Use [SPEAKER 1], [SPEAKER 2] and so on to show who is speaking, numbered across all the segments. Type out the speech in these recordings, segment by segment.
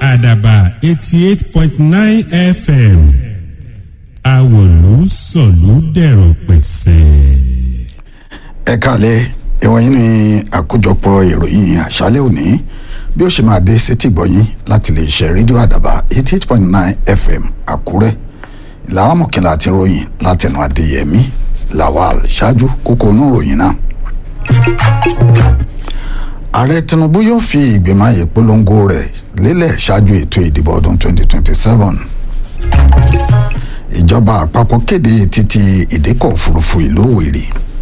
[SPEAKER 1] àdàbà eighty eight point nine fm àwòlú sọ̀lú dẹ̀rọ̀ pẹ̀sẹ̀.
[SPEAKER 2] ẹ káàlẹ́ ìwọ̀nyí ni àkójọpọ̀ ìròyìn àṣálẹ́ òní bí ó ṣe máa dé sétí gbọ́yìn láti lè ṣe rédíò àdàbà eighty eight point nine fm àkúrẹ́ ìlànà mọ̀kànlá àti ròyìn látẹnu adéyẹmí lawal ṣáájú kókó inú ròyìn náà. ààrẹ tinubu yóò fi ìgbìmọ̀ ìpolongo rẹ̀ lélẹ̀ ṣáájú ètò ìdìbò ọdún twenty twenty seven ìjọba àpapọ̀ kéde títí ìdíkọ̀ òfurufú ìlú òwèrè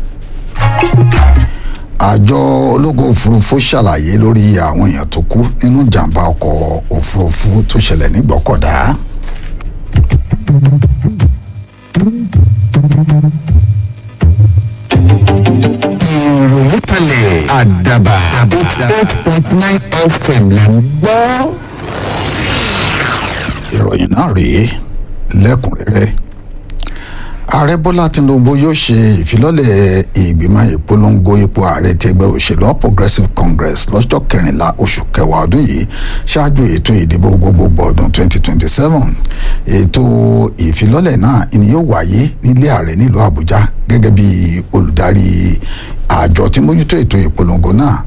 [SPEAKER 2] àjọ ológun òfurufú ṣàlàyé lórí àwọn èèyàn tó kú nínú ìjàmbá ọkọ̀ òfurufú tó ṣẹlẹ̀ ní gbọ́kọ̀dá.
[SPEAKER 3] ìròyìn kalẹ̀ àdàbà eight point nine fm là ń gbọ́.
[SPEAKER 2] ìròyìn náà rèé lẹ́kùnrẹ́rẹ́ ààrẹ bọ́lá tinubu yóò ṣe ìfilọ́lẹ̀ ìgbìmọ̀ ìpolongo ipò ààrẹ ti ẹgbẹ́ òṣèlú All progressive congress lọ́jọ́ kẹrìnlá oṣù kẹwàá ọdún yìí ṣáájú ètò ìdìbò gbogbogbò ọdún 2027 ètò ìfilọ́lẹ̀ náà ni yóò wáyé nílé ààrẹ nílùú àbújá gẹ́gẹ́ bí olùdarí àjọ tí mójútó ètò ìpolongo náà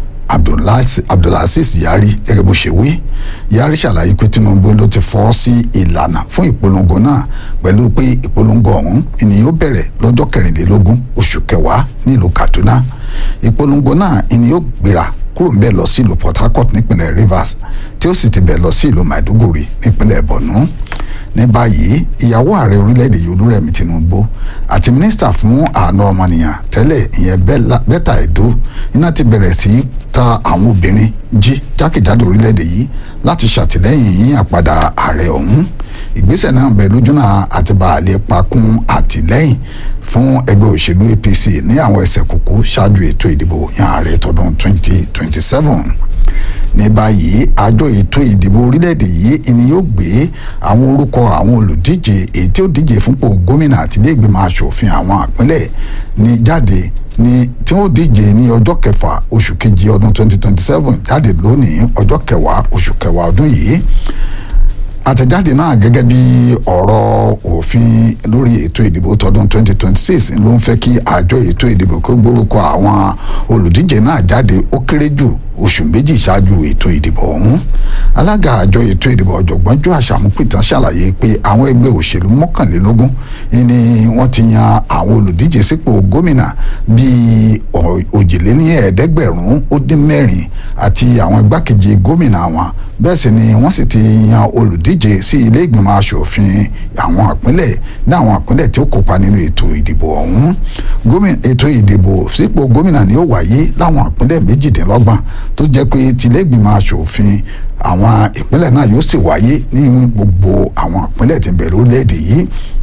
[SPEAKER 2] abdulaziz yari gẹ́gẹ́ bó ṣe wí yari ṣàlàyé pé tinubu ló ti fọ́ sí ìlànà fún ìpolongo náà pẹ̀lú pé ìpolongo ọ̀hún ni yóò bẹ̀rẹ̀ lọ́jọ́ kẹrìnlélógún oṣù kẹwàá nílùú kaduna ìpolongo náà ni yóò gbéra kúrò ńbẹ̀ lọ sí ìlú port harcourt nípínlẹ̀ rivers tí ó sì ti bẹ̀ lọ sí ìlú maiduguri nípínlẹ̀ borno ní báyìí ìyàwó ààrẹ orílẹ̀-èdè yìí olúrẹ̀mí tinubu àti mínísítà fún àánú ọmọnìyàn tẹ́lẹ̀ ìyẹn bẹ́tà ẹ̀dó iná ti bẹ̀rẹ̀ sí ta àwọn obìnrin jí jákèjádò orílẹ̀-èdè yìí láti ṣàtìlẹ́yìn yíyàn àpadà ààrẹ ọ̀hún ìgbésẹ̀ náà bẹ̀ lójúnà àti bàálẹ̀ pakún àtìlẹ́yìn fún ẹgbẹ́ òṣèlú apc ní àwọn ẹsẹ̀ kúkú ṣáájú ètò ìdìbò yan ààrẹ tọdún 2027 ní báyìí àjọ ètò ìdìbò orílẹ̀-èdè yìí ni yóò gbé àwọn orúkọ àwọn olùdíje èyí tí ó díje fúnpò gómìnà àti ilé ìgbìmọ̀ asòfin àwọn àpínlẹ̀ ní jáde ní tí wọ́n díje ní ọjọ́ kẹfà oṣù kejì ọdún 2027 jáde lónìí ọjọ́ kẹwàá oṣù kẹwàá ọdún yìí àtẹ̀jáde náà gẹ́gẹ́ bí ọ̀rọ̀ òfin lórí ètò ìdìbò tọdún 2026 ló ń fẹ́ kí àjọ ètò ìdìbò kó gbórúkọ àwọn olùdíje náà jáde ó kéré jù oṣù méjì ṣáájú ètò ìdìbò ọ̀hún alága àjọ ètò ìdìbò ọ̀jọ̀gbọ́n jọ àṣàmúpìtàn ṣàlàyé pé àwọn ẹgbẹ́ òṣèlú mọ́kànlélógún ni wọ́n ti yan àwọn olùdíje sípò gómìnà bíi òjìléníẹ̀ẹ́dẹ́gbẹ̀rún ó dín mẹ́rin àti àwọn igbákejì gómìnà wọn bẹ́ẹ̀ sì ni wọ́n sì ti yan olùdíje sí ilé ìgbìmọ̀ asòfin àwọn àpínlẹ̀ ní àwọn àpínlẹ̀ tí ó kópa nínú ètò ìdìbò ọ̀hún ètò ìdìbò sípò gómìnà ni ó wáyé láwọn àpínlẹ̀ méjìdínlọ́gbọ̀n tó jẹ́ pé tilé ìgbìmọ̀ asòfin àwọn ìpínlẹ̀ náà yóò sì wáyé ní gbogbo àwọn ìpínlẹ̀ tí ń bẹ lórílẹ̀‐èdè yìí